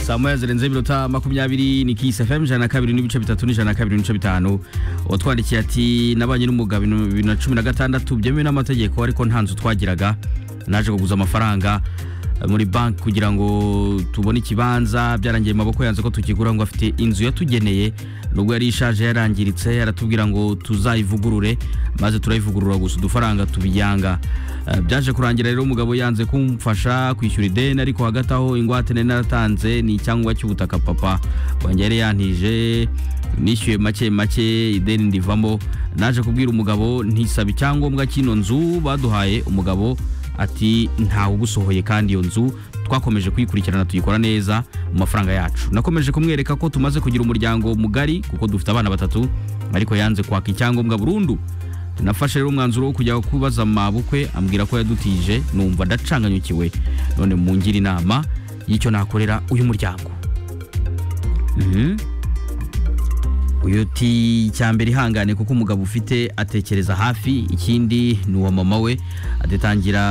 saa moya zirenze iminota makumyabiri ni kisi fm ijana na kabiri n'ibice bitatu n'ijana na kabiri n'ibice bitanu utwandikiye ati nabanye n'umwuga bibiri na cumi na gatandatu byemewe n'amategeko ariko nta nzu twagiraga naje kuguza amafaranga muri banki kugira ngo tubone ikibanza byarangiye mu maboko yanze ko tukigura ngo afite inzu yatugeneye nubwo yari ishaje yarangiritse aratubwira ngo tuzayivugurure maze turayivugurura gusa udufaranga tubiyanga Eh, byaje kurangira rero umugabo yanze kumfasha kwishyura ideni ariko hagati aho ingwate nari naratanze ni icyangombwa cy'ubutaka papa wanjye yari yantije nishyuye make make ideni ndivamo naje kubwira umugabo ntisaba icyangombwa cy'ino nzu baduhaye umugabo ati ntawe ugusohoye kandi iyo nzu twakomeje kuyikurikirana tuyikora neza mu mafaranga yacu nakomeje kumwereka ko tumaze kugira umuryango mugari kuko dufite abana batatu ariko yanze kwaka icyangombwa burundu tunafashe rero umwanzuro wo kujya kubaza amabukwe ambwira ko yadutije numva ndacanganyukiwe none mungire inama y'icyo nakorera uyu muryango Mhm. uyu ti icyambere ihangane kuko umugabo ufite atekereza hafi ikindi ni uwa mama we adatangira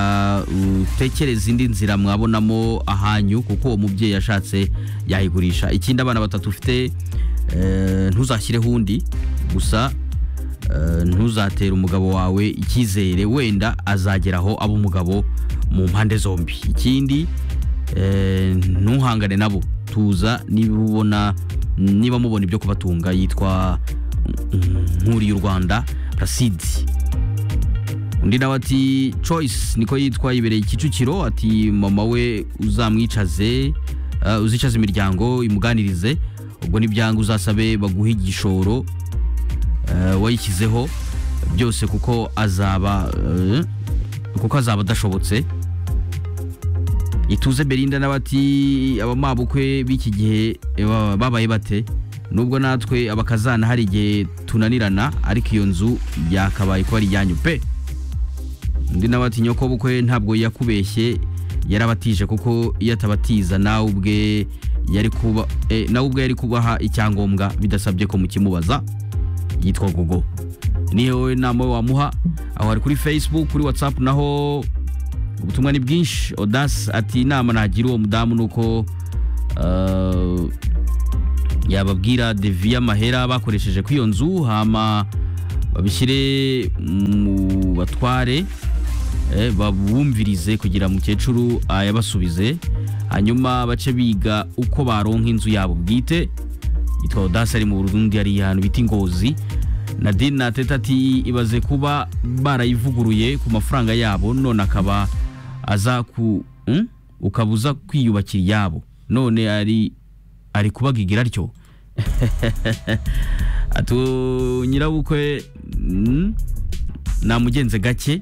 utekereza indi nzira mwabonamo ahanyu kuko uwo mubyeyi yashatse yayigurisha ikindi abana batatu ufite eh, ntuzashyireho undi gusa Eh, ntuzatere umugabo wawe icyizere wenda azageraho aba umugabo mu mpande zombi ikindi eh, ntuhangane nabo tuza niba ubona niba mubona ibyo kubatunga yitwa mm, nkuriye u rwanda prasidi undi nawe ati choice niko yitwa yibereye kicukiro ati mama we uzamwicaze eh, uzicaze imiryango imuganirize ubwo n'ibyanga uzasabe baguhe igishoro eh, wayishyizeho byose kuko azaba eh, kuko azaba adashobotse ituze berinda n'abati abamabukwe b'iki gihe eh, ba- babaye bate nubwo natwe abakazana hari igihe tunanirana ariko iyo nzu yakabaye kuba ari ijyanyu pe undi nawe ati nyoko bukwe ntabwo yakubeshye yarabatije kuko iyo atabatiza nawe ubwe yari kuba eh, nawe ubwe yari kubaha icyangombwa bidasabye ko mukimubaza yitwa gogo niyo wowe nama wamuha aho hari kuri facebook kuri whatsapp naho ubutumwa ni bwinshi odas ati inama nagira uwo mudamu ni uko eh, yababwira deviya mahera bakoresheje kuri iyo nzu hama babishyire mu batware eh, babumvirize kugira mukecuru yabasubize hanyuma bace biga uko baronka inzu yabo bwite yitwa odasi ari mu burundi hari ahantu bita ingozi nadine na teta ati ibaze kuba barayivuguruye ku mafaranga yabo none akaba aza ku Hmm? ukaba uza kwiyubakira iyabo none ari ari kubagigira atyo atu nyirabukwe mm, namugenze gake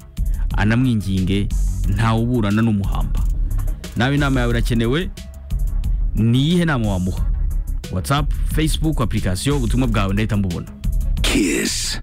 anamwinginge ntawuburana n'umuhamba nawe inama yawe irakenewe ni iyihe nama wamuha whatsapp facebook application ubutumwa bwawe ndahita mbubona Kiss.